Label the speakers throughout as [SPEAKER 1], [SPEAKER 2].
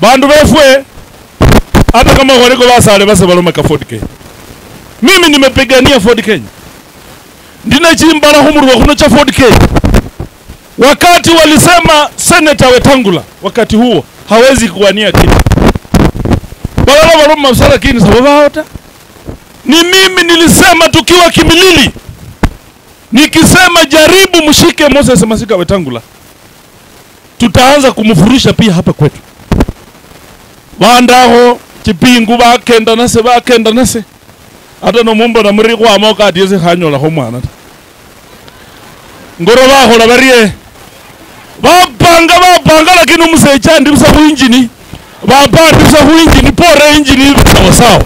[SPEAKER 1] bandu befwe hata kama waliko basale base balomeka Ford Kenya mimi nimepigania Ford Kenya ndina chimbala humurwa kuno cha Ford Kenya wakati walisema seneta Wetangula wakati huo hawezi kuwania kiti balala baloma msala kini sababu hata ni mimi nilisema tukiwa Kimilili nikisema jaribu mshike Moses Masika Wetangula tutaanza kumfurisha pia hapa kwetu bandaho chipingu bakenda nase bakenda nase ata nomumbo na muri kwa moka atiese khanyola ho mwana ta ngoro bakhola barie bapanga bapanga lakini umusecha ndi busa kuinjini bapa ndi busa kuinjini pore injini sawa sawa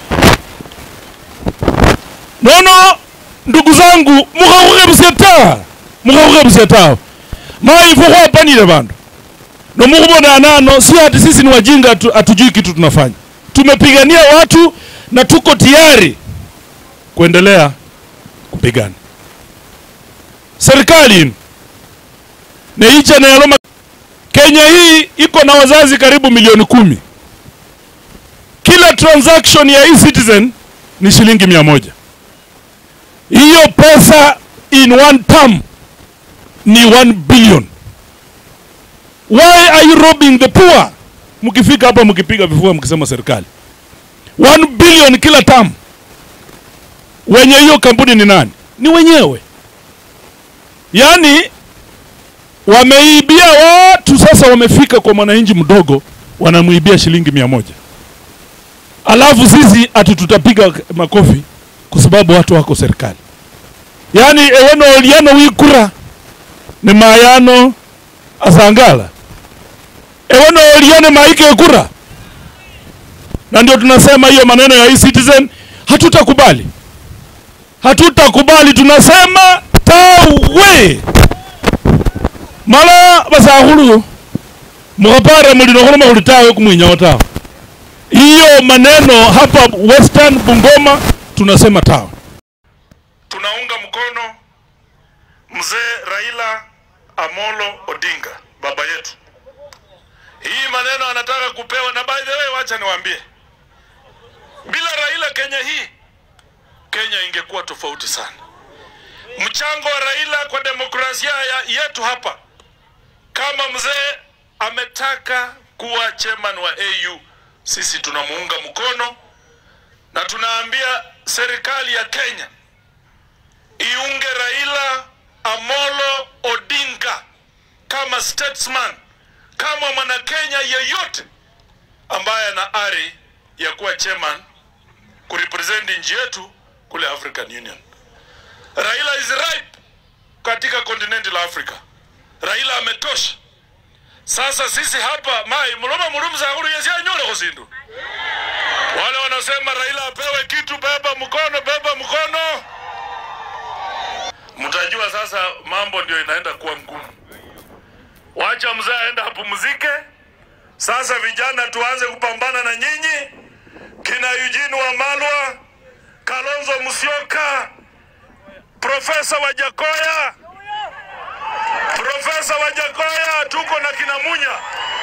[SPEAKER 1] nono ndugu zangu mukhakhukhebusia ta mukhakhukhebusia tawe maifo khwapanile bandu nomukhubona nano si ati sisi ni wajinga atu, hatujui kitu tunafanya tumepigania watu na tuko tayari kuendelea kupigana serikali neicha nayaloma kenya hii iko na wazazi karibu milioni kumi kila transaction ya e-citizen ni shilingi mia moja hiyo pesa in one term ni 1 billion why are you robbing the poor mkifika hapa mkipiga vifua mkisema serikali 1 billion kila term wenye hiyo kampuni ni nani ni wenyewe yaani wameibia watu sasa wamefika kwa mwananchi mdogo wanamwibia shilingi mia moja alafu sisi ati tutapiga makofi kwa sababu watu wako serikali yaani eweno oliano wikura ni mayano asangala eweno oliane maike kura na ndio tunasema hiyo maneno ya e-citizen hatutakubali hatutakubali tunasema tawe mala basakhulu mukhapara mulino khuloma khuli tawe kumwinyawo tawe hiyo maneno hapa western bungoma tunasema tawe tunaunga mkono mzee Raila Amolo Odinga baba yetu. Hii maneno anataka kupewa, na by the way, wacha niwaambie, bila Raila Kenya hii Kenya ingekuwa tofauti sana. Mchango wa Raila kwa demokrasia ya yetu hapa, kama mzee ametaka kuwa chairman wa AU, sisi tunamuunga mkono na tunaambia serikali ya Kenya iunge Raila Amolo Odinga kama statesman, kama mwanakenya yeyote ambaye ana ari ya kuwa chairman kurepresent nchi yetu kule African Union. Raila is ripe katika kontinenti la Afrika. Raila ametosha. Sasa sisi hapa mai muloma mulumza huru yesi anyole kusindu. Wale wanasema Raila apewe kitu, beba mkono, beba mkono mtajua sasa mambo ndio inaenda kuwa ngumu. Wacha mzee aende apumzike. Sasa vijana tuanze kupambana na nyinyi, kina Eugene Wamalwa, Kalonzo Musyoka, Profesa Wajakoya, Profesa Wajakoya, tuko na kina Munya.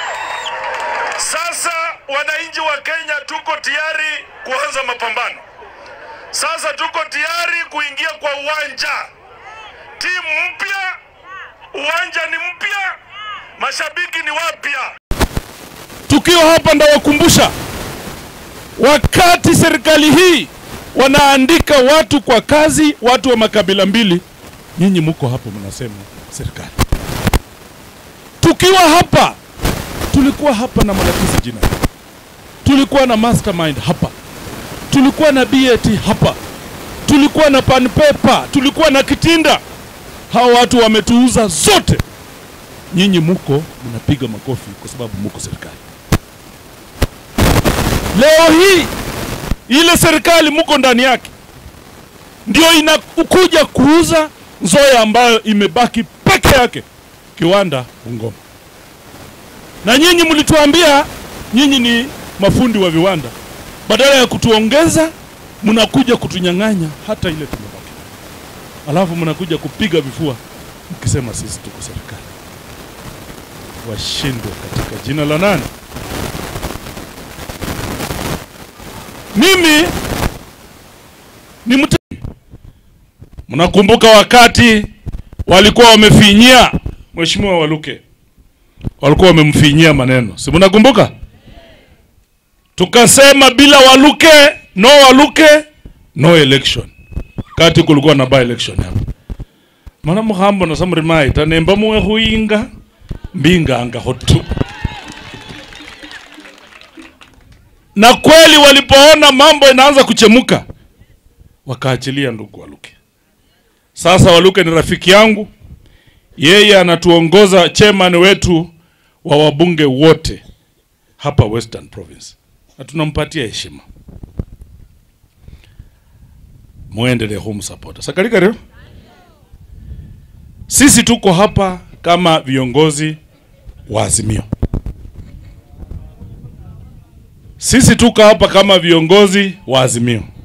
[SPEAKER 1] Sasa wananchi wa Kenya tuko tayari kuanza mapambano. Sasa tuko tayari kuingia kwa uwanja timu mpya, uwanja ni mpya, mashabiki ni wapya. Tukiwa hapa ndawakumbusha, wakati serikali hii wanaandika watu kwa kazi, watu wa makabila mbili, nyinyi muko hapo mnasema serikali. Tukiwa hapa, tulikuwa hapa na Malakisi jina, tulikuwa na mastermind hapa, tulikuwa na BAT hapa, tulikuwa na Panpepa, tulikuwa na Kitinda hao watu wametuuza zote. Nyinyi muko mnapiga makofi kwa sababu muko serikali. Leo hii ile serikali muko ndani yake ndio inakuja kuuza Nzoia ambayo imebaki peke yake kiwanda Bungoma, na nyinyi mlituambia nyinyi ni mafundi wa viwanda, badala ya kutuongeza mnakuja kutunyang'anya hata ile tumebaki alafu mnakuja kupiga vifua mkisema sisi tuko serikali. Washindwe katika jina la nani? mimi ni mte mnakumbuka wakati walikuwa wamefinyia mheshimiwa Waluke, walikuwa wamemfinyia maneno, si mnakumbuka? Tukasema bila Waluke, no Waluke, no election. Kati kulikuwa na by election hapa mana muhambo na samrimai tanemba muwe huinga mbinganga hotu na kweli walipoona mambo inaanza kuchemuka wakaachilia ndugu Waluke. Sasa Waluke ni rafiki yangu, yeye anatuongoza chairman wetu wa wabunge wote hapa Western Province, na tunampatia heshima. Muendelee humsupport. Sakalika leo sisi tuko hapa kama viongozi wa Azimio. Sisi tuko hapa kama viongozi wa Azimio.